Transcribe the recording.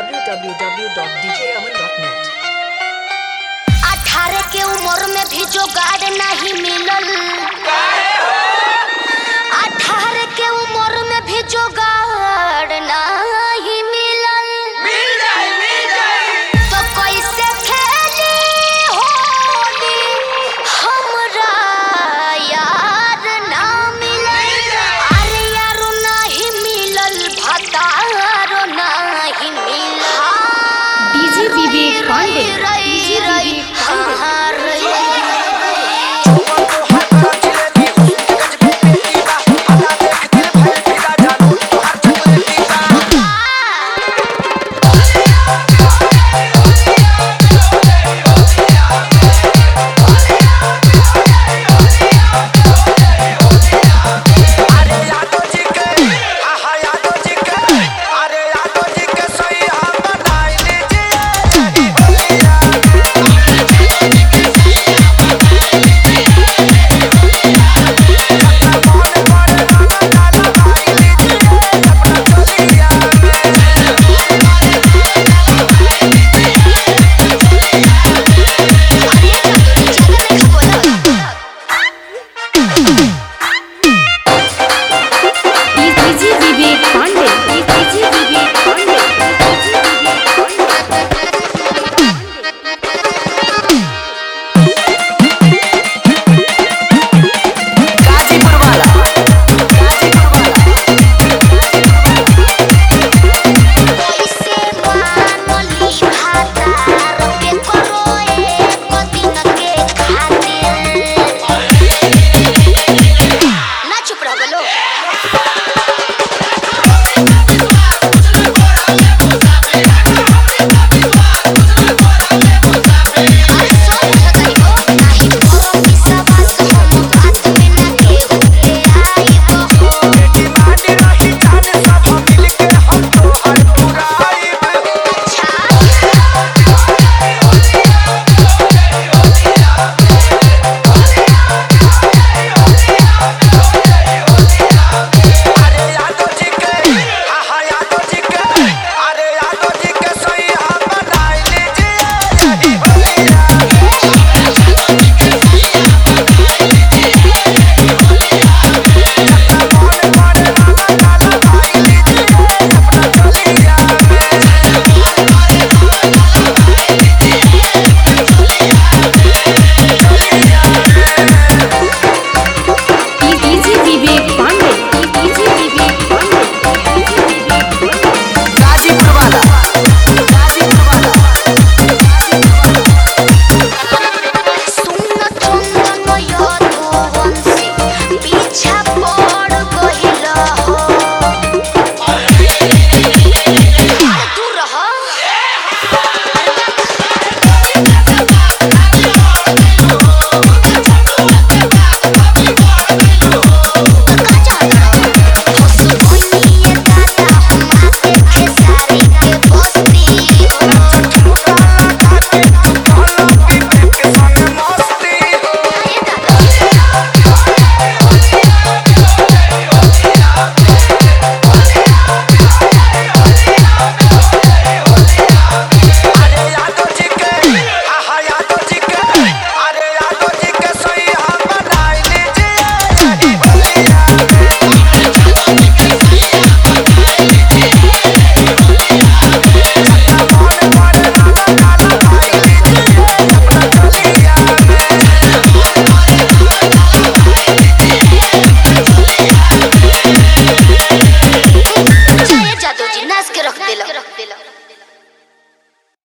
www.djaman.net. अठारह के उम्र में भी जोगाड़ नहीं मिलल अठारह के उम्र में भी जोगाड़ नहीं मिलल तो कैसे खेली होली हमरा यार ना मिलल अरे यारो नहीं मिलल भतारो नहीं मिलल डीजे विवेक पांडे रई डीजे रई विवेक पांडे हाँ रई अरे यादव जी के आहा यादव जी के अरे यादव जी के सही हम बनाई लीजिए डीजे विवेक पांडे